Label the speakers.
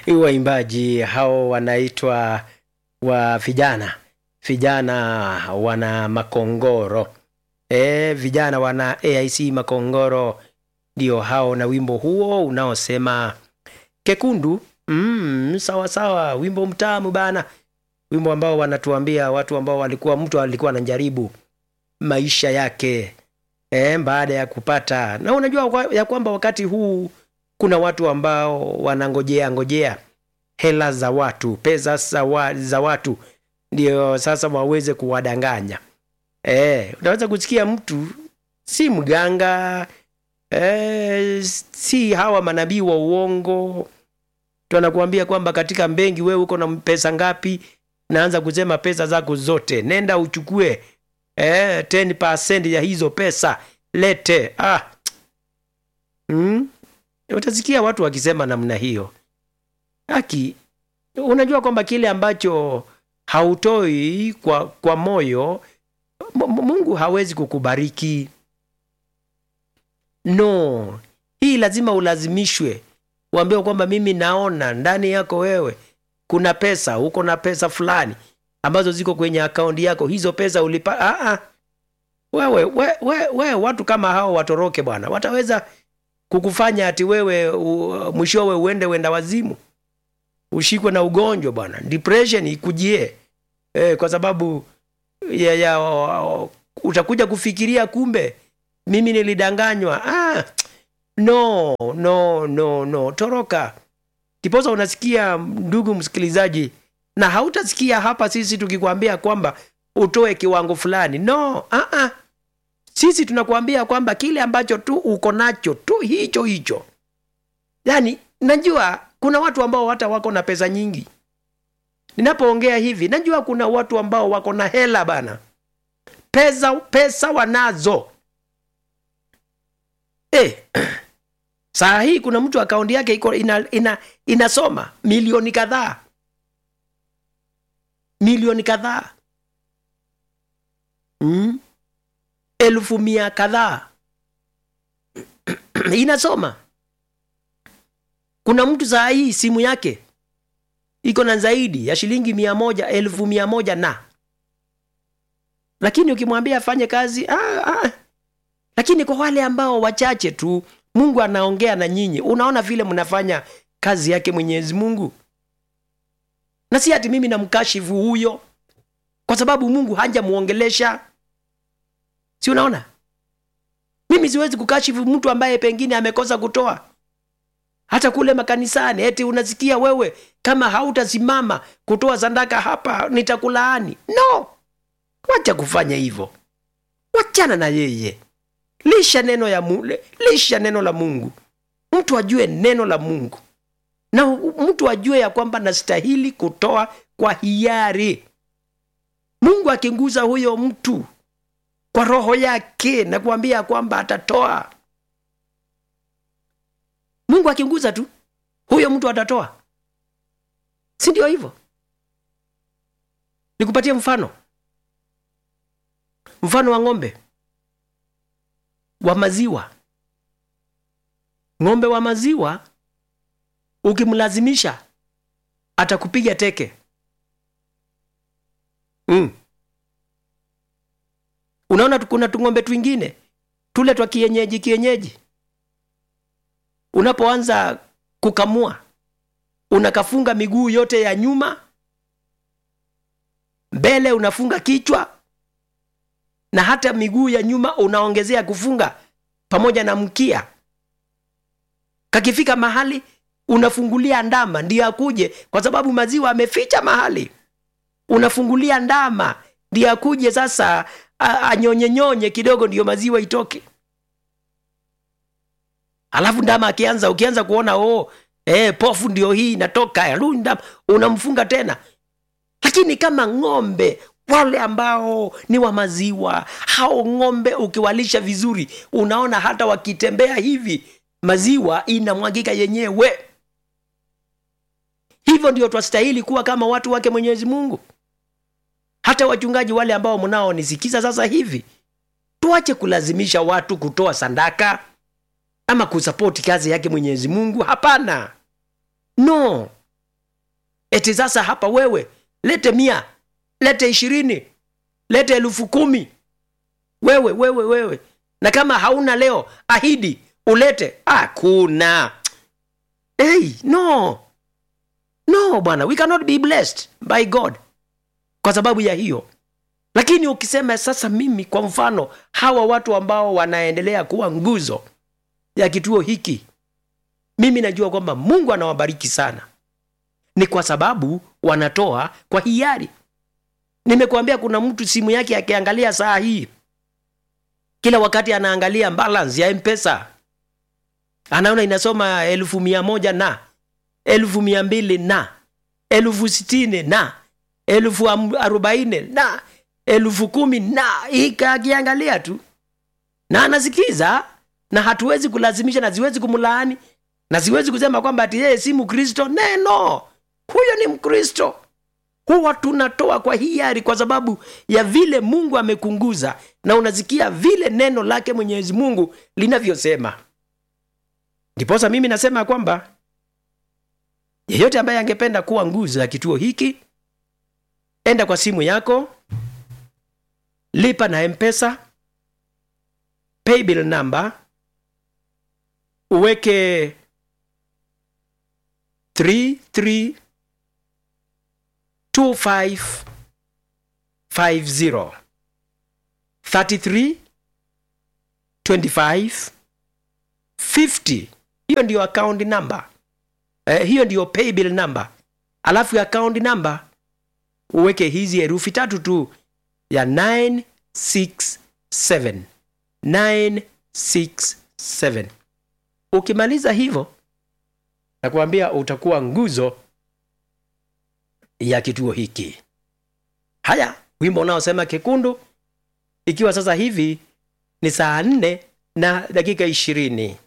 Speaker 1: waimbaji hao wanaitwa wa vijana vijana wana makongoro e, vijana wana aic makongoro ndio hao na wimbo huo unaosema kekundu mm, sawa sawa wimbo mtamu bana wimbo ambao wanatuambia watu ambao walikuwa mtu alikuwa anajaribu maisha yake e, baada ya kupata na unajua kwa- ya kwamba wakati huu kuna watu ambao wanangojea ngojea hela za watu pesa za, wa, za watu ndio sasa waweze kuwadanganya e, unaweza kusikia mtu si mganga e, si hawa manabii wa uongo tuanakuambia kwamba katika mbengi wewe uko na pesa ngapi naanza kusema pesa zako zote nenda uchukue eh, 10% ya hizo pesa lete ah. mm? utasikia watu wakisema namna hiyo haki unajua kwamba kile ambacho hautoi kwa, kwa moyo M- M- mungu hawezi kukubariki no hii lazima ulazimishwe uambiwe kwamba mimi naona ndani yako wewe kuna pesa uko na pesa fulani ambazo ziko kwenye akaunti yako hizo pesa ulipa ah, ah. wewe we, we, we, watu kama hao watoroke bwana wataweza kukufanya ati wewe u- mwishowe uende wenda wazimu ushikwe na ugonjwa bwana depression ikujie e, kwa sababu ya, ya, o- utakuja kufikiria kumbe mimi nilidanganywa ah, no no no no toroka ndiposa unasikia ndugu msikilizaji na hautasikia hapa sisi tukikwambia kwamba utoe kiwango fulani no uh-uh. sisi tunakuambia kwamba kile ambacho tu uko nacho tu hicho hicho yaani najua kuna watu ambao hata wako na pesa nyingi ninapoongea hivi najua kuna watu ambao wako na hela bana pesa pesa wanazo eh, saa hii kuna mtu akaunti yake iko ina, ina, inasoma milioni kadhaa milioni kadhaa mm? elfu mia kadhaa inasoma kuna mtu saa hii simu yake iko na zaidi ya shilingi mia moja elfu mia moja na lakini ukimwambia afanye kazi ah, ah. lakini kwa wale ambao wachache tu mungu anaongea na nyinyi unaona vile mnafanya kazi yake mwenyezi mungu na si ati mimi namkashifu huyo kwa sababu mungu hajamuongelesha si unaona mimi siwezi kukashifu mtu ambaye pengine amekosa kutoa hata kule makanisani eti unasikia wewe kama hautasimama kutoa sadaka hapa nitakulaani no wacha kufanya hivyo wachana na yeye lisha neno ya mu, lisha neno la mungu mtu ajue neno la mungu na mtu ajue ya kwamba nastahili kutoa kwa hiari mungu akinguza huyo mtu kwa roho yake na kuambia kwamba atatoa mungu akinguza tu huyo mtu atatoa si ndio hivyo nikupatie mfano mfano wa ng'ombe wa maziwa ng'ombe wa maziwa ukimlazimisha atakupiga teke mm. unaona tu- kuna tung'ombe twingine tule twa kienyeji kienyeji unapoanza kukamua unakafunga miguu yote ya nyuma mbele unafunga kichwa na hata miguu ya nyuma unaongezea kufunga pamoja na mkia kakifika mahali unafungulia ndama ndiyo akuje kwa sababu maziwa ameficha mahali unafungulia ndama ndiyo akuje sasa a- anyonyenyonye kidogo ndiyo maziwa itoke alafu ndama akianza ukianza kuona oh, eh, pofu ndio hii inatoka ya, lu- ndama unamfunga tena lakini kama ng'ombe wale ambao ni wa maziwa hao ng'ombe ukiwalisha vizuri unaona hata wakitembea hivi maziwa inamwagika yenyewe hivyo ndio twastahili kuwa kama watu wake mwenyezi mungu hata wachungaji wale ambao mnaonisikiza sasa hivi tuache kulazimisha watu kutoa sandaka ama kusapoti kazi yake mwenyezi mungu hapana no eti sasa hapa wewe lete mia lete ishirini lete elfu kumi wewe wewe wewe na kama hauna leo ahidi ulete hakuna hey, no no bwana we cannot be blessed by god kwa sababu ya hiyo lakini ukisema sasa mimi kwa mfano hawa watu ambao wanaendelea kuwa nguzo ya kituo hiki mimi najua kwamba mungu anawabariki sana ni kwa sababu wanatoa kwa hiari nimekuambia kuna mtu simu yake akiangalia saa hii kila wakati anaangalia balance ya mpesa anaona inasoma elfu mia moja na elfu mia mbili na elfu sitini na elfu arobaini na elfu kumi na akiangalia tu na anasikiza na hatuwezi kulazimisha na siwezi kumlaani na siwezi kusema kwamba ati yeye si mkristo neno huyo ni mkristo huwa tunatoa kwa hiari kwa sababu ya vile mungu amekunguza na unasikia vile neno lake mwenyezi mungu linavyosema ndiposa mimi nasema kwamba yeyote ambaye angependa kuwa nguzo ya kituo hiki enda kwa simu yako lipa na mpesa paybill number uweke 33 2550 33 25 50 hiyo ndiyo account number eh, hiyo ndiyo paybill number alafu account number uweke hizi herufi tatu tu ya 967 967 ukimaliza hivyo nakuambia utakuwa nguzo ya kituo hiki haya wimbo unaosema kekundu ikiwa sasa hivi ni saa nne na dakika ishirini